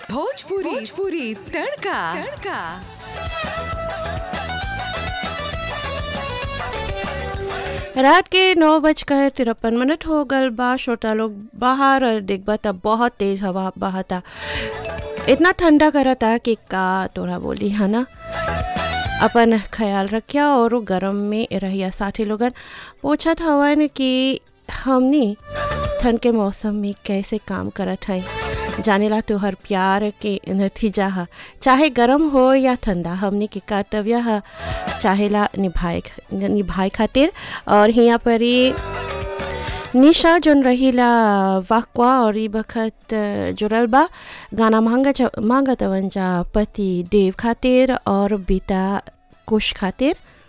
भोजपुरी भोजपुरी तड़का तड़का रात के नौ बजकर तिरपन मिनट हो गल बा श्रोता लोग बाहर और देखबा त बहुत तेज हवा बहता इतना ठंडा करता कि का तोरा बोली है ना अपन ख्याल रखिया और उ गरम में रहिया साथी लोगन पूछत हवन कि हमनी ठंड के मौसम में कैसे काम करत हई जानेला तोहर प्यार के नतीजा ह चाहे गरम हो या ठंडा हमनी के कर्तव्य ह चाहेला निभाए निभाए खातिर और हिया पर ही निशा जोन रहीला वाकवा और ई बखत जुड़ल बा गाना मांगा मांगत जा पति देव खातिर और बेटा कुश खातिर